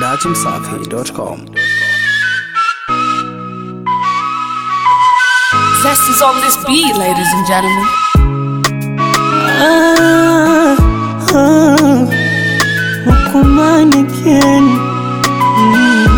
dachimsafi.com. Zest is on this beat, ladies and gentlemen. Ah, ah, Hukuman again. Mm.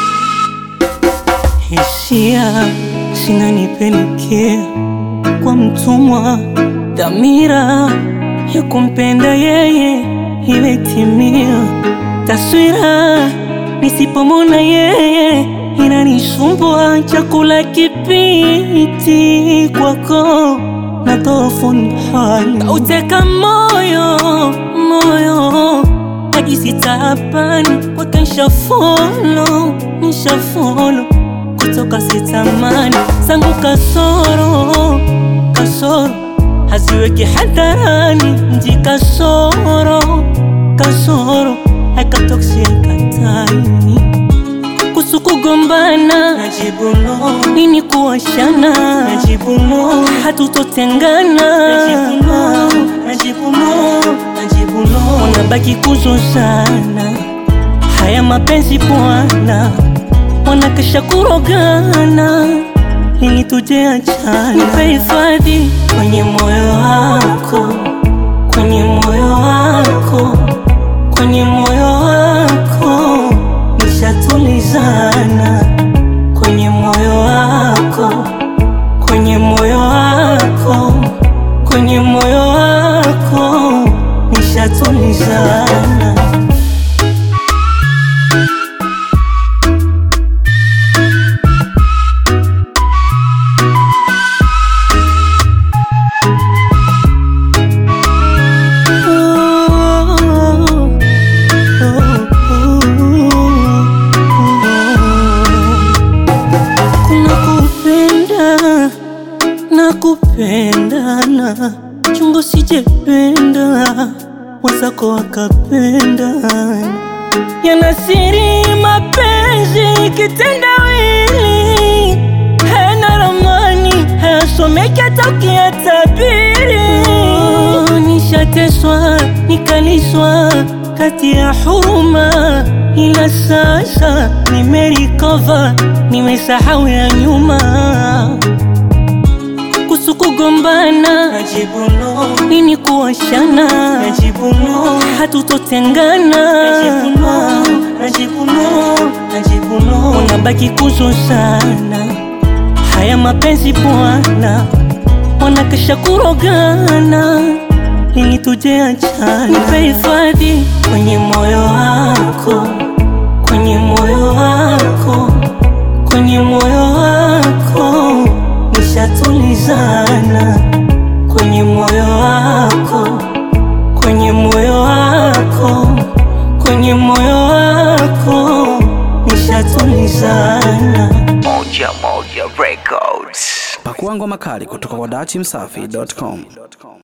Hisia zinanipelekea kwa mtumwa, dhamira ya kumpenda yeye imetimia. Taswira nisipomona yeye inanisumbua, chakula kipiti kwako na dhoofu hali kauteka moyo moyo najisi taabani kwake nshafolo nshafolo kutoka sitamani zangu kasoro kasoro haziweki hadharani nji kasoro kasoro hakatoksiekataini kuhusu kugombana najibu no, nini kuwashana najibu no, hatutotengana najibu no, najibu no, najibu no, wanabaki kuzozana haya mapenzi bwana, wanakesha kurogana lini tuje achana, nipe hifadhi kwenye moyo wako, kwenye moyo wako, kwenye moyo wako nishatulizana kwenye moyo wako, kwenye moyo wako, kwenye moyo wako nishatulizana. Kuna kupenda na kupendana, chungo sijependa, wazako wakapenda, yanasiri mapenzi kitendawili, hana ramani, hayasomeki hata ukiyatabiri. Nishateswa nikaliswa kati ya huruma, ila sasa nimerikova, nimesahau ya nyuma kuhusu kugombana najibu no, nini kuwashana najibu no, hatutotengana najibu no, najibu no, najibu no, wanabaki kuzozana haya mapenzi bwana, wanakesha kurogana lini tuje achana, nipe hifadhi kwenye moyo wako, kwenye moyo wako, kwenye moyo wako nishatulizana kwenye moyo wako, kwenye moyo wako, kwenye moyo wako nishatulizana. Moja Moja Records. Pakua ngoma kali kutoka kwa dachimsafi.com.